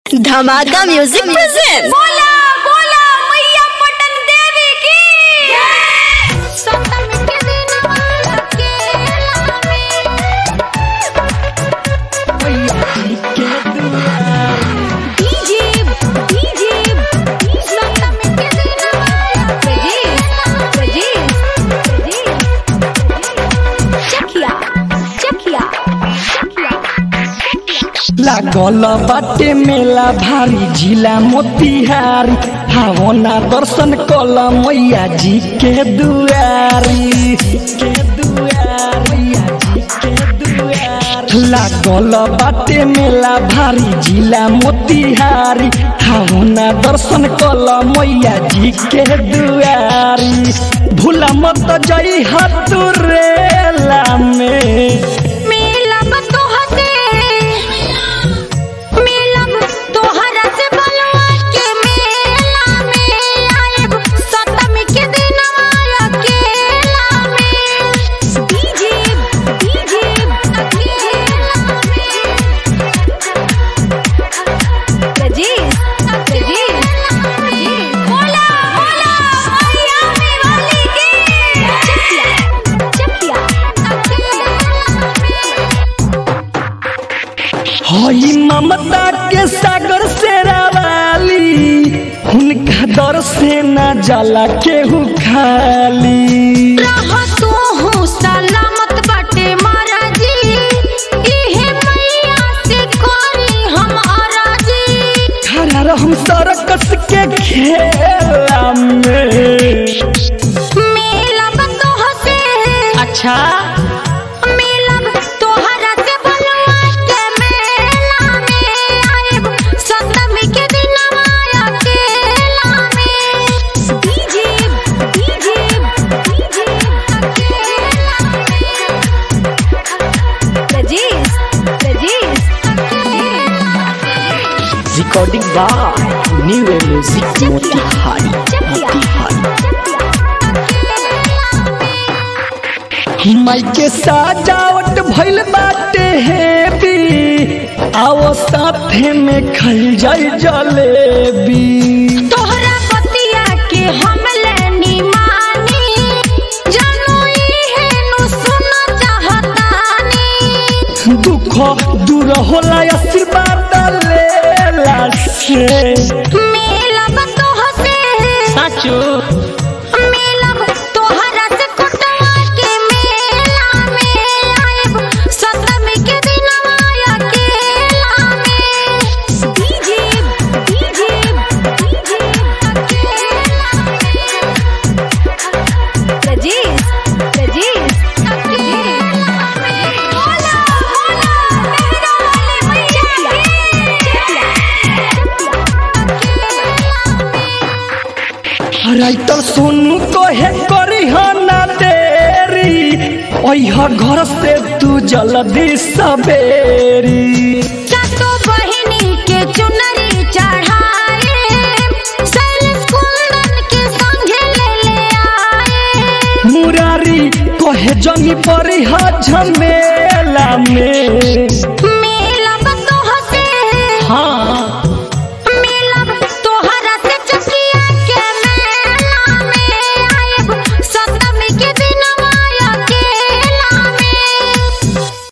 धमाका music present बोला बोला मैया पटन देवी की सप्तमी के दिन अकेला में डीजे डीजे सप्तमी के दिन बजी बजी चकिया चकिया लागल बाटे मेला भारी जिला मोतिहारी हावना दर्शन कल मैया जी के दुआरी के दुआरी जी के दुआरी लागल बाटे मेला भारी जिला मोतिहारी हावना दर्शन कल मैया जी के दुआरी भूला मत जई हतुरेला में मिलब तोहसे मिलब तोहरा से बलवा के मेला में आएब सप्तमी के दिन अकेला में डीजे डीजे रजीस रजीस बोला बोला मैया मेवाली की चकिया चकिया हई ममता के सागर से रावाली उनका दर से न जाला केहू खाली रहा तू हूँ सलामत बाटे महाराजी इहे मैया से करी हम अराजी खड़ा रहम सरकस के खेला में मेला बतोह से अच्छा मिलब तोहरा से बलवा के मेला में आएब सप्तमी के दिन अकेला में DJ DJ DJ रजीस Rajis recording by new music Motihari Motihari माई के सजावट भइल बाटे हेबी आओ साथे में खल जाई जलेबी तोहरा पतिया के हम लेनी मानी जानू इहे नु सुन चाहतानी दुख दूर होला आशीर्वाद लेला से मिलब तोह से साचो मिलब तोहरा से कुटवा के मेला में आएब सप्तमी के दिन अकेला में डीजे डीजे डीजे रजीस रजीस बोला बोला मेहरा वाले मैया राइटर सोनू को है करी ना देरी ओह घर से तू जल्दी सवेरी सातो बहिनी के चुनरी चढ़ाए शैलेश कुंदन के संगे ले ले आए मुरारी कहे जनी परी झमेला में